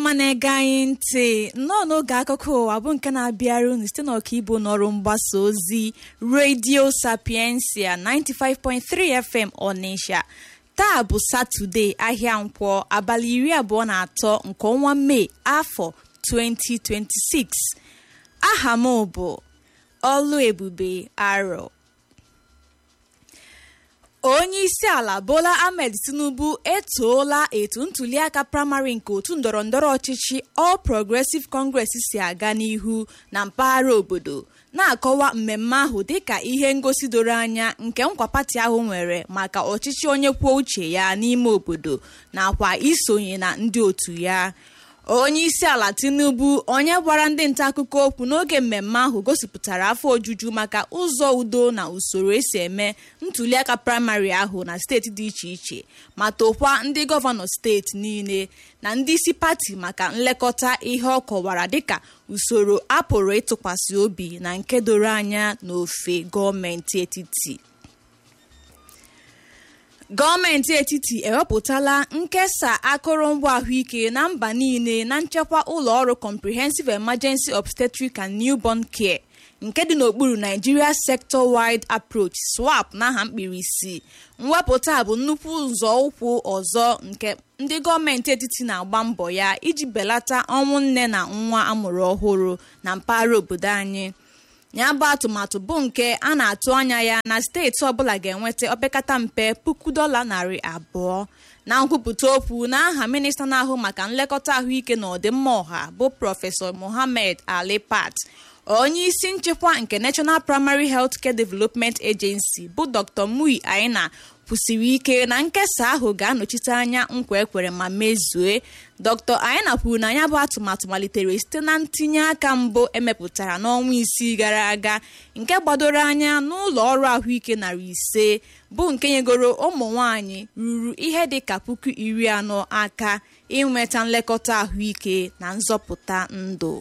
ọma na-ege anyị ntị nnọọ n'oge akụkọ ụwa bụ nke na-abịara unu site n'ọkaibu n'ọrụ mgbasa ozi redio sapiensia 95.3 fm ọnịsha taa bụ satọde ahịa nkwọ abalị iri abụọ na atọ nke ọnwa mee afọ 2026 aha m bụ ọlụ ebube arọ onye isi ala bola ahmed tinubu etoola etu ntuliaka praịmarị nke otu ndọrọndọrọ ọchịchị all progressive congress si aga n'ihu na mpaghara obodo na-akọwa mmemme ahụ dịka ihe ngosi doro anya nke nkwa pati ahụ nwere maka ọchịchị onye kwuo uche ya n'ime obodo nakwa isonye na ndị otu ya onye isi ala tinubu onye gwara ndị nta akụkọ okwu n'oge mmemme ahụ gosipụtara afọ ojuju maka ụzọ udo na usoro esi eme ntuliaka praịmarị ahụ na steeti dị iche iche ma tokwa ndị gọvanọ steeti niile na ndị isi pati maka nlekọta ihe ọ kọwara dịka usoro apụrụ ịtụkwasị obi na nke doro anya n'ofe gọọmenti etiti gọọmenti etiti ewepụtala nkesa akụrụngwa ahụike na mba niile na nchekwa ụlọ ọrụ comprehensive emergency obstetric and newborn care nke dị n'okpuru nigeria sector wide approach swap n'aha mkpirisi mwepụta bụ nnukwu nzọụkwụ ọzọ nke ndị gọọmenti etiti na-agba mbọ ya iji belata ọnwụ nne na nwa amụrụ ọhụrụ na mpaghara obodo anyị ya bụ atụmatụ bụ nke a na-atụ anya ya na steeti ọbụla ga-enweta opekata mpe puku dọla narị abụọ na nkwupụta okwu n'aha minista na-ahụ maka nlekọta ahụike na ọdịmma ọha bụ prọfesọ mohammed ali pat onye isi nchekwa nke national primary health care development agency bụ dr mui aina kwusiri ike na nkesa ahụ ga-anọchite anya nkwa ekwere ma mezue dr aina kwuru na ya bụ atụmatụ malitere site na ntinye aka mbụ emepụtara n'ọnwa isii gara aga nke gbadoro anya n'ụlọ ọrụ ahụike narị ise bụ nke nyegoro ụmụ nwanyị ruru ihe dị ka puku iri anọ aka inweta nlekọta ahụike na nzọpụta ndụ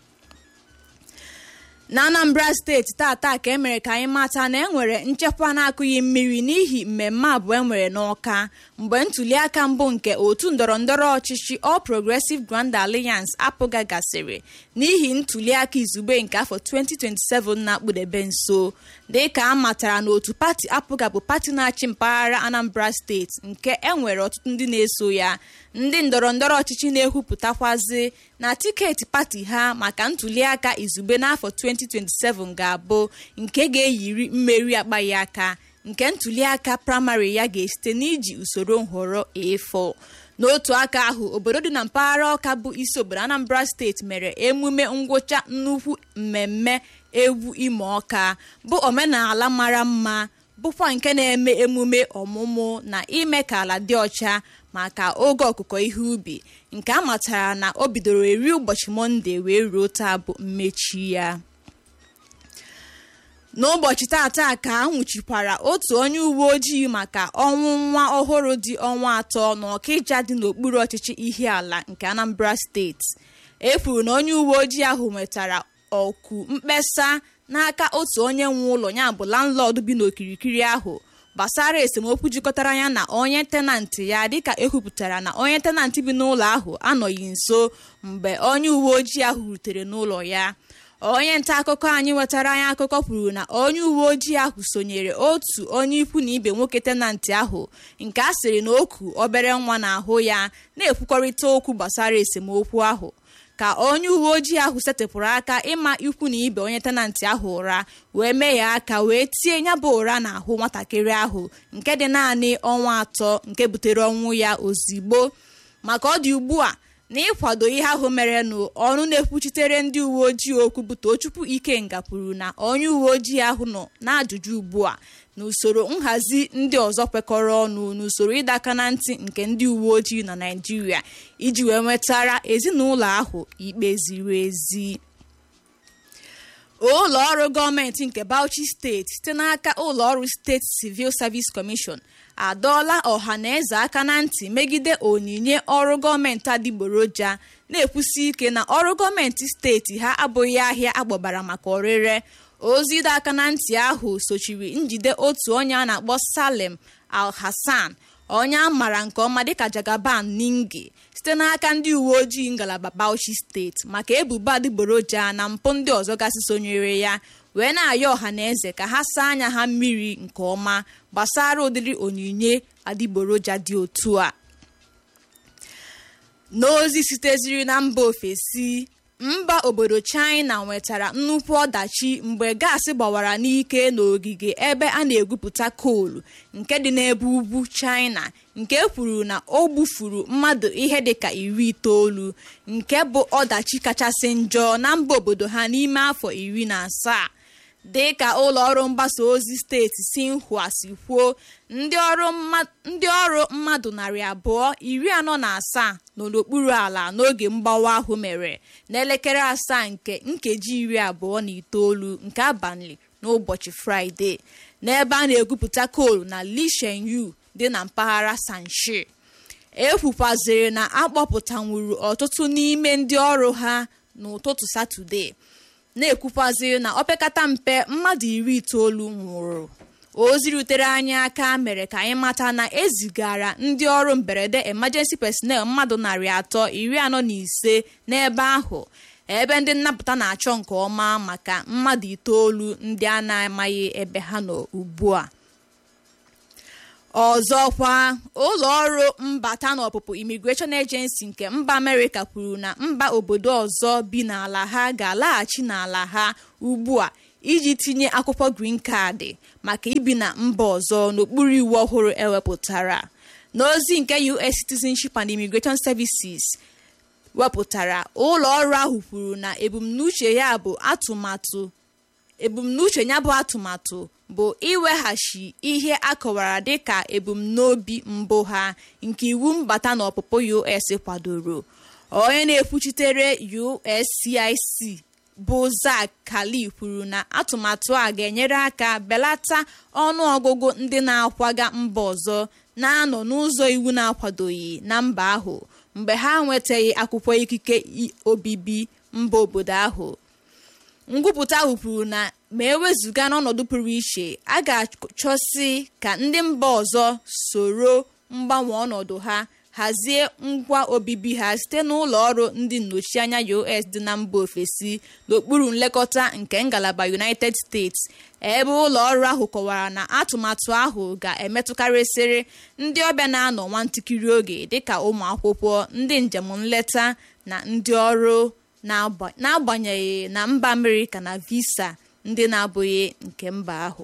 na anambra steeti tata ka emere ka anyị mata na enwere nchekwa na-akụghị mmiri n'ihi mmemme abụọ enwere n'ọka mgbe ntuliaka mbụ nke otu ndọrọndọrọ ọchịchị all progressive grand alliance apụga gasịrị n'ihi ntuliaka izugbe nke afọ 2027 na-akpụdebe nso dịka a matara na otu pati apụga bụ pati na-achị mpaghara anambra steeti nke enwere ọtụtụ ndị na-eso ya ndị ndọrọndọrọ ọchịchị na-ekwupụtakwazi na tiketi pati ha maka ntuliaka izugbe n'afọ 2027 ga-abụ nke ga-eyiri mmeri akpaghị aka nke ntuliaka praịmarị ya ga-esite n'iji usoro nhọrọ A4 n'otu aka ahụ obodo dị na mpaghara ọka bụ isi obodo anambra steeti mere emume ngwụcha nnukwu mmemme egwu ime ọka bụ omenala mara mma bụkwa nke na-eme emume ọmụmụ na ime ka ala dị ọcha maka oge ọkụkọ ihe ubi nke a matara na o bidoro eri ụbọchị mọnde wee ruo taa bụ mmechi ya n'ụbọchị tata ka a nwụchikwara otu onye uwe ojii maka ọnwụ nwa ọhụrụ dị ọnwa atọ n'ọkịja dị n'okpuru ọchịchị ihiala nke anambra steeti e kwuru na onye uwe ojii ahụ nwetara ọkụ mkpesa n'aka otu onye nwe ụlọ ya bụ landlọd bi n'okirikiri ahụ gbasara esemokwu jikọtara ya na onye tenantị ya dịka ekwupụtara na onye tenantị bi n'ụlọ ahụ anọghị nso mgbe onye uwe ojii ahụ rutere n'ụlọ ya onye nta akụkọ anyị nwetara anyị akụkọ kwuru na onye uwe ojii ahụ sonyere otu onye ikwu na ibe nwoke tenantị ahụ nke a sịrị na oku obere nwa n'ahụ ya na-ekwukọrịta okwu gbasara esemokwu ahụ ka onye uwe ojii ahụ setịpụrụ aka ịma ikwu na ibe onye tenantị ahụ ụra wee mee ya aka wee tie ya bụ ụra n'ahụ nwatakịrị ahụ nke dị naanị ọnwa atọ nke butere ọnwụ ya ozigbo maka ọ dị ugbu a na ịkwado ihe ahụ merenụ ọnụ na-ekwuchitere ndị uwe ojii okwu bụ tochukwu ikenga kwuru na onye uwe ojii ahụ nọ n'ajụjụ ugbu a na usoro nhazi ndị ọzọ kwekọrọ ọnụ n'usoro ịdọ aka na ntị nke ndị uwe ojii na naijiria iji wee nwetara ezinụlọ ahụ ikpe ziri ezi ụlọ ọrụ gọọmenti nke bauchi steeti site n'aka ụlọ ọrụ steeti civil service commission adọọla ọha na eze aka na ntị megide onyinye ọrụ gọọmenti adịgboroja na-ekwusi ike na ọrụ gọọmenti steeti ha abụghị ahịa agbabara maka ọrịre ozi ịdọ aka na ntị ahụ sochiri njide otu onye a na-akpọ salem al hassan onye a maara nke ọma dịka jagaban ningi site n'aka ndị uwe ojii ngalaba Bauchi steeti maka ebubo adịgboroja na mpụ ndị ọzọ gasị sonyere ya wee na-ayọ ọha na eze ka ha saa anya ha mmiri nke ọma gbasara ụdịrị onyinye adịgboroja dị otu a n'ozi siteziri na mba ofesi mba obodo china nwetara nnukwu ọdachi mgbe gaasị gbawara n'ike n'ogige ebe a na-egwupụta koolu nke dị n'ebe ugwu china nke kwuru na o gbufuru mmadụ ihe dịka iri itoolu nke bụ ọdachi kachasị njọ na mba obodo ha n'ime afọ iri na asaa dị ka ụlọ ọrụ mgbasa ozi steeti Xinhua si kwuo ndị ọrụ mmadụ narị abụọ iri anọ na asaa nọ n'okpuru ala n'oge mgbawa ahụ mere n'elekere asaa nke nkeji iri abụọ na itoolu nke abalị n'ụbọchị fraịde n'ebe a na-egwupụta koolu na Lishenyu dị na mpaghara Sanshi ekwukwaziri na akpọpụtanwuru ọtụtụ n'ime ndị ọrụ ha n'ụtụtụ satọde na-ekwukwaziri na opekata mpe mmadụ iri itoolu nwụrụ ozi rutere anyị aka mere ka anyị mata na ezigara ndị ọrụ mberede emergency personnel mmadụ narị atọ iri anọ na ise n'ebe ahụ ebe ndị nnapụta na-achọ nke ọma maka mmadụ itoolu ndị a na-amaghị ebe ha nọ ugbu a ọzọkwa ụlọ ọrụ mbata na ọpụpụ immigration agency nke mba amerịka kwuru na mba obodo ọzọ bi n'ala ha ga-alaghachi n'ala ha ugbu a iji tinye akwụkwọ green card maka ibi na mba ọzọ n'okpuru iwu ọhụrụ ewepụtara n'ozi nke US Citizenship and Immigration Services wepụtara ụlọ ọrụ ahụ kwuru na ebumnuche ya bụ atụmatụ ebumnuche ya bụ atụmatụ bụ iweghachi ihe akọwara dịka ebumnobi mbụ ha nke iwu mbata na ọpụpụ US kwadoro onye na-ekwuchitere USCIC bụ Zak Kali kwuru na atụmatụ a ga-enyere aka belata ọnụ ọgụgụ ndị na-akwaga mba ọzọ na-anọ n'ụzọ iwu na-akwadoghị na mba ahụ mgbe ha nwetaghị akwụkwọ ikike obibi mba obodo ahụ ngwupụta ahụ kwuru na ma ewezụga n'ọnọdụ pụrụ iche a ga-achọsi ka ndị mba ọzọ soro mgbanwe ọnọdụ ha hazie ngwa obibi ha site n'ụlọ ọrụ ndị nnọchianya US dị na mba ofesi n'okpuru nlekọta nke ngalaba United States ebe ụlọ ọrụ ahụ kọwara na atụmatụ ahụ ga-emetụkarịsịrị ndị ọbịa na-anọ nwantakịrị oge dịka ụmụ akwụkwọ ndị njem nleta na ndị ọrụ n'agbanyeghị na mba Amerịka na visa ndị na-abụghị nke mba ahụ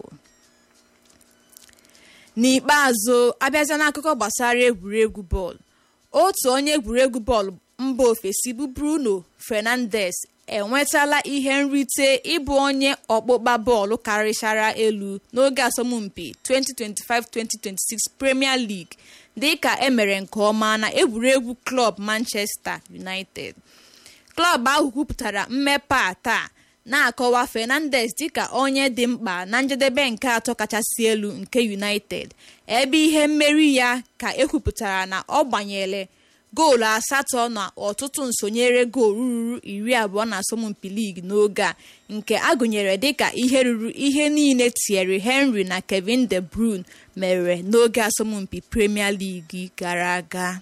n'ikpeazụ abịazia n'akụkọ gbasara egwuregwu bọọlụ otu onye egwuregwu bọọlụ mba ofesi bụ Bruno Fernandes enwetala ihe nrite ịbụ onye ọkpụkpa bọọlụ karịchara elu n'oge asọmpi 2025-2026 Premier League dịka emere nke ọma na egwuregwu klọb Manchester United klọb ahụ kwupụtara mmepe a taa na-akọwa Fernandes dịka onye dị mkpa na njedebe nke atọ kachasị elu nke United ebe ihe mmeri ya ka ekwupụtara na ọ gbanyere goolu asatọ na ọtụtụ nsonyere goolu ruru iri abụọ na asọmpi ligi n'oge a nke agụnyere dịka ihe ruru ihe niile Thierry Henry na Kevin De Bruyne mere n'oge asọmpi Premier League gara aga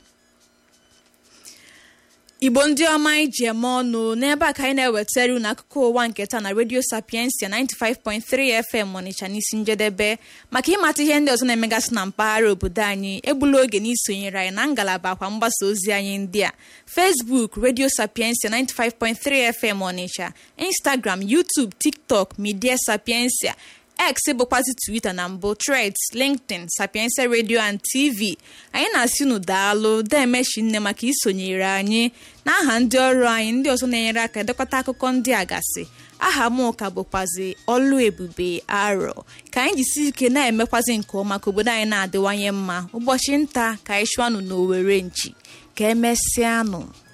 igbo ndị ọma anyị ji eme ọnụ n'ebe a ka anyị na-ewetara unu akụkọ ụwa nke taa na redio sapiensia 95.3 fm ọnịcha n'isi njedebe maka ịmata ihe ndị ọzọ na-emegasị na mpaghara obodo anyị egbula oge n'isonyere anyị na ngalaba akwa mgbasa ozi anyị ndị a facebook redio sapiensia 95.3 fm ọnịcha instagram youtube tiktok media sapiensia x bụkwazi twitter na mbụ threads linkedin sapiensia radio and tv anyị na-asị unu daalụ demechi nne maka isonyere anyị n'aha ndị ọrụ anyị ndị ọzọ na-enyere aka edekọta akụkọ ndị a gasị aha m ka bụkwazi ọlụ ebube arọ ka anyị jisi ike na-emekwazi nke ọma ka obodo anyị na-adịwanye mma ụbọchị nta ka anyị chụanụ n'owere nchi ka emesịanụ